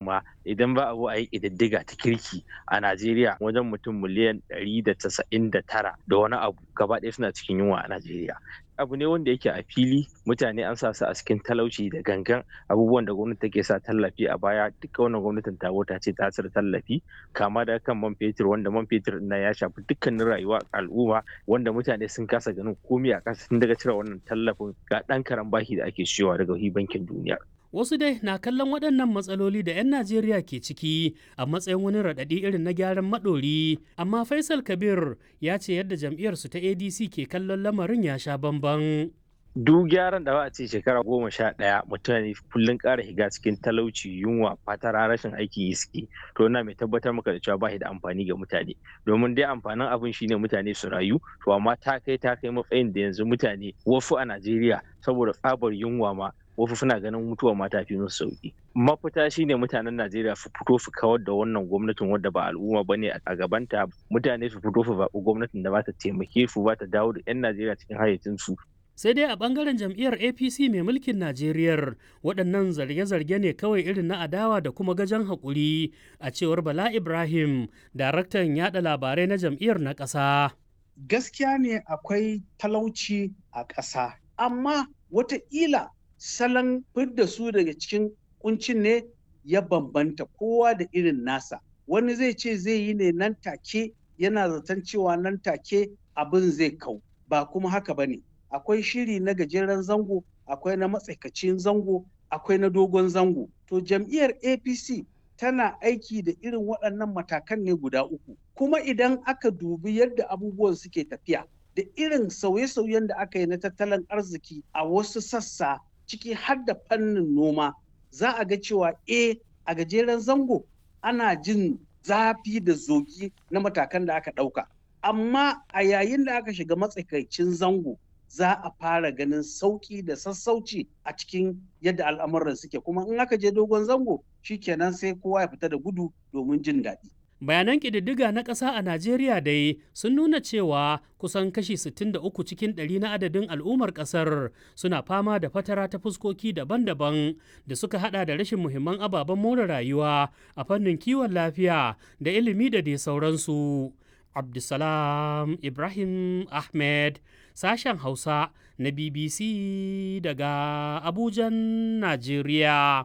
ma idan ba abu a yi ƙididdiga ta kirki a Najeriya wajen mutum miliyan ɗari da casa'in da tara da wani abu gaba ɗaya suna cikin yunwa a Najeriya. Abu ne wanda yake a fili mutane an sa su a cikin talauci da gangan abubuwan da gwamnati take sa tallafi a baya duka wannan gwamnatin ta ta ce ta cire tallafi kama da kan man fetur wanda man fetur na ya shafi dukkanin rayuwa al'umma wanda mutane sun kasa ganin komai a ƙasa tun daga cire wannan tallafin ga ɗan karan bashi da ake siyowa daga bankin duniya. Wasu dai na kallon waɗannan matsaloli da 'yan Najeriya ke ciki a matsayin wani raɗaɗi irin na gyaran maɗori, amma Faisal Kabir ya ce yadda jam'iyyarsu ta ADC ke kallon lamarin ya sha bamban. duk gyaran da ba a ce shekara goma sha ɗaya mutane kullum ƙara higa cikin talauci yunwa fatara rashin aiki yi suke to ina mai tabbatar maka da cewa ba da amfani ga mutane domin dai amfanin abin shine mutane su rayu to amma ta kai ta kai matsayin da yanzu mutane wasu a Najeriya saboda tsabar yunwa ma wasu suna ganin mutuwa ma ta fi musu sauki mafita shine mutanen Najeriya su fito su kawar da wannan gwamnatin wadda ba al'umma bane a gabanta mutane su fito su zaɓi gwamnatin da ba ta taimake su ba ta dawo da 'yan Najeriya cikin hayyacinsu sai dai a bangaren jam'iyyar apc mai mulkin najeriya waɗannan zarge-zarge ne kawai irin na adawa da kuma gajen haƙuri a cewar bala ibrahim daraktan yada labarai na jam'iyyar na ƙasa gaskiya ne akwai talauci a ƙasa amma wataƙila salon fidda su daga cikin kuncin ne ya bambanta kowa da irin nasa wani zai ce zai yi ne nan take yana zaton cewa nan take abin zai kau ba kuma haka ba ne akwai shiri na gajeren zango akwai na matsaikacin zango akwai na dogon zango to jam'iyyar apc tana aiki da irin waɗannan matakan ne guda uku kuma idan aka dubi yadda abubuwan suke tafiya da irin sauye-sauyen da aka yi na tattalin arziki a wasu sassa ciki har da fannin noma za a ga cewa e a gajeren zango ana jin zafi da zogi na matakan da aka ɗauka amma a yayin da aka shiga matsakaicin zango za a fara ganin sauƙi da sassauci a cikin yadda al'amuran suke kuma in aka je dogon zango shikenan sai kowa ya fita da gudu domin jin daɗi. bayanan ƙididdiga na ƙasa a najeriya dai sun nuna cewa kusan kashi 63 cikin ɗari na adadin al'ummar ƙasar suna fama da fatara ta fuskoki daban-daban da suka hada da rashin muhimman ababen more rayuwa a fannin kiwon lafiya da ilimi da dai sauransu abdulsalam ibrahim ahmed sashen hausa na bbc daga abujan najeriya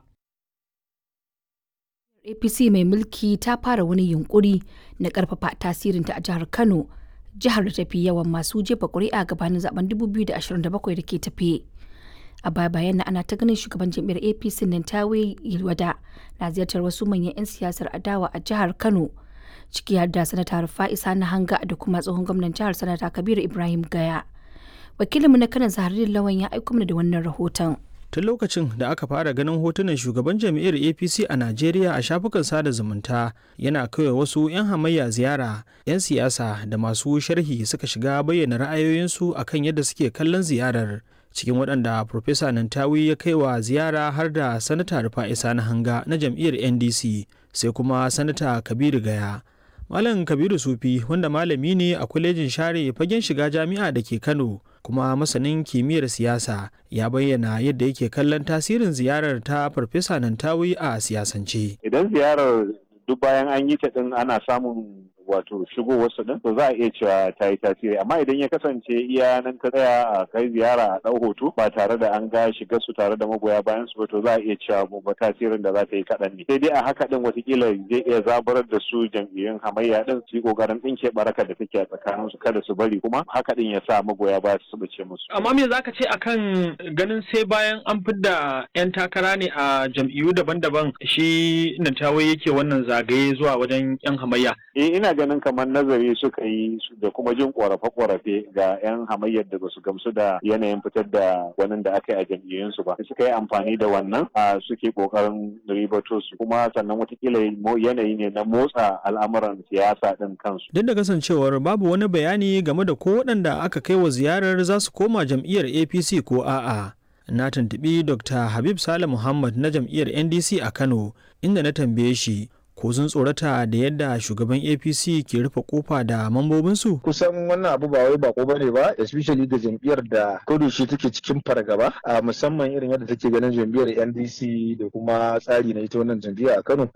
apc mai mulki ta fara wani yunkuri na karfafa tasirinta a jihar kano jihar da tafi yawan masu jefa kuri'a gabanin zaben 2027 da ke tafe a baya bayan na ana ta ganin shugaban jam'iyyar apc nan tawe yilwada na ziyartar wasu manyan 'yan siyasar adawa a jihar kano ciki har da sanata rufa'isa na hanga da kuma tsohon gwamnan jihar sanata kabiru ibrahim gaya wakilinmu na kanan zaharin lawan ya aiko mana da wannan rahoton tun lokacin da aka fara ganin hotunan shugaban jam'iyyar apc a najeriya a shafukan sada zumunta yana kaiwa wasu 'yan hamayya ziyara 'yan siyasa da masu sharhi suka shiga bayyana ra'ayoyinsu akan yadda suke kallon ziyarar cikin waɗanda Profesa Nantawi ya kai wa ziyara har da Sanata Rufa'isa na hanga na jam'iyyar NDC sai kuma Sanata Kabiru Gaya. Malam Kabiru Sufi wanda malami ne a kwalejin share fagen shiga jami'a da ke Kano kuma masanin kimiyyar siyasa ya bayyana yadda yake kallon tasirin ziyarar ta Farfesa Nantawi a siyasance. Idan ziyarar duk bayan an yi ta din ana samun wato shigowarsu din to za a iya cewa ta yi tasiri amma idan ya kasance iya nan ta tsaya a kai ziyara a ɗau hoto ba tare da an ga shiga su tare da magoya bayan su ba to za a iya cewa ba tasirin da za ta yi kaɗan ne sai dai a haka din watakila zai iya zaburar da su jam'iyyun hamayya din su yi ƙoƙarin ɗinke baraka da take a tsakanin su kada su bari kuma haka din ya sa magoya baya su bace musu. amma me zaka ce akan ganin sai bayan an fidda 'yan takara ne a jam'iyyu daban-daban shi Nantawe yake wannan zagaye zuwa wajen 'yan hamayya. Eh ina ganin kamar nazari suka yi da kuma jin korafe-korafe ga 'yan hamayyar da basu gamsu da yanayin fitar da wani da aka yi a jam'iyyunsu ba suka yi amfani da wannan a suke kokarin ribato su kuma sannan watakila yanayi ne na motsa al'amuran siyasa din kansu Duk da kasancewar babu wani bayani game da ko waɗanda aka kai wa ziyarar za su koma jam'iyyar APC ko a'a. Na tuntuɓi Dr. Habib Sale Muhammad na jam'iyyar NDC a Kano inda na tambaye shi ko sun tsorata da yadda shugaban apc ke rufe kofa da mambobinsu kusan wannan abu ba wai bako bane ba especially ga jam'iyyar da shi take cikin fargaba a musamman irin yadda take ganin jam'iyyar ndc da kuma tsari na ita wannan jam'iyya a kano